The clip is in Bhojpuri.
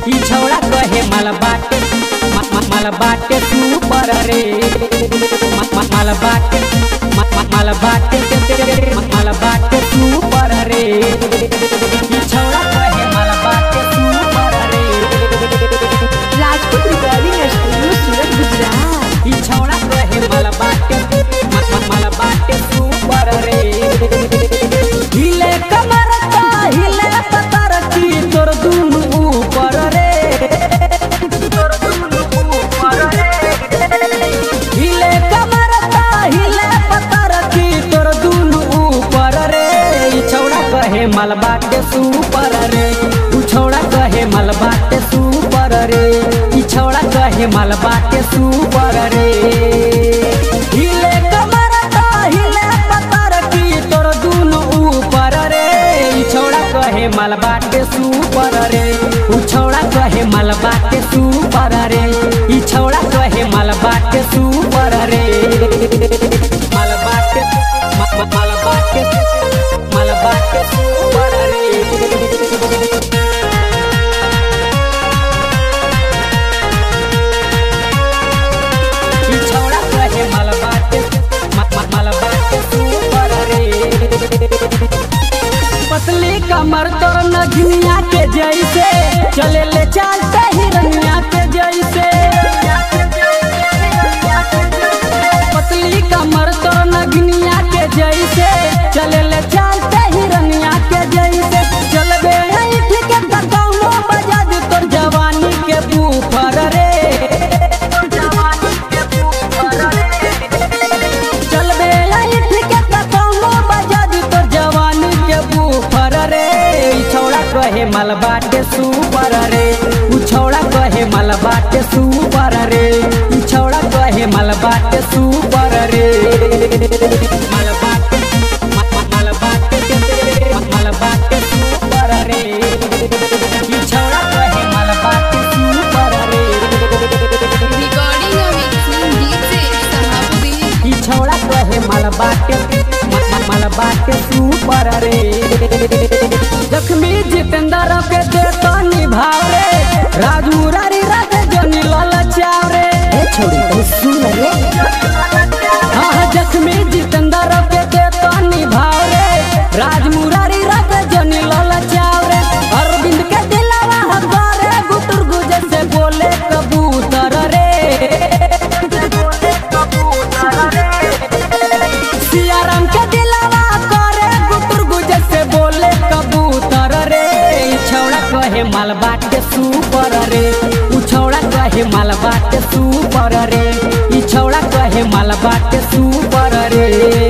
ई छौड़ा कहे माल बाटे मा- मा- माल बाटे सुपर रे मा- मा- माल बाटे मा- मा- माल बाटे मा- माल बाटे सुपर रे ई छौड़ा कहे माल बाटे सुपर रे राजपूत रिकॉर्डिंग स्टूडियो सूरत गुजरात ई छौड़ा कहे माल बाटे मा- मा- माल बाटे सुपर रे हिले कमर का हिले पतर की तोर दुनु ऊपर रे तोर दुनु ऊपर रे हिले कमर का हिले पतर की तोर दुनु ऊपर रे ई छौड़ा कहे माल बाटे सुपर रे उ छौड़ा कहे माल बाटे सुपर रे ई छौड़ा कहे माल बाटे सुपर रे हिले कमर का हिले पतर की तोर दुनु ऊपर रे ई छौड़ा कहे माल बाटे सुपर रे उ छौड़ा कहे माल बाटे सुपर रे ई छौड़ा कहे माल बाटे सुपर रे माल बाटे मा- मा- माल बाटे माल बाटे सुपर रे ई छौड़ा कहे माल बाटे मा- मा- माल बाटे सुपर रे पतली कमर तोर नगनिया के जैसे चले ले चलते हिरनिया के जैसे पतली कमर तोर नगनिया के जैसे चले ले चलते हिरनिया के जैसे चलबे ऐठ के कतौनो बजा दे तोर जवानी के बूफर रे चलबे ऐठ के कतौनो बजा दे तोर जवानी के बूफर रे ई छौड़ा कहे माल बाटे सुपर रे उ छौड़ा कहे माल बाटे सुपर रे ई छौड़ा कहे माल बाटे सुपर रे माल बाटे मा- मा- माल बाटे मा- माल बाटे सुपर रे ई छौड़ा कहे माल बाटे सुपर रे रिकॉर्डिंग और मिक्सिंग डीजे सहाबुद्दीन ई छौड़ा कहे माल बाटे मा- मा- माल बाटे सुपर रे जख्मी जितेंद्र के देता निभाव रे राजू रारी रात जनी ललचाव रे छोड़ी तू सुन रे हाँ हाँ, जख्मी जितेंद्र के देता निभाव रे राज मुरारी रात जनी ललचाव रे अरविंद के दिलावा हकारे गुटुर गुजे से बोले कबूतर रे सियाराम के दिलावा करे गुटुर गुजे से बोले कबूतर रे ई छौड़ा कहे माल बाटे सुपर रे उ छौड़ा कहे माल बाटे सुपर रे ई छौड़ा कहे माल बाटे सुपर रे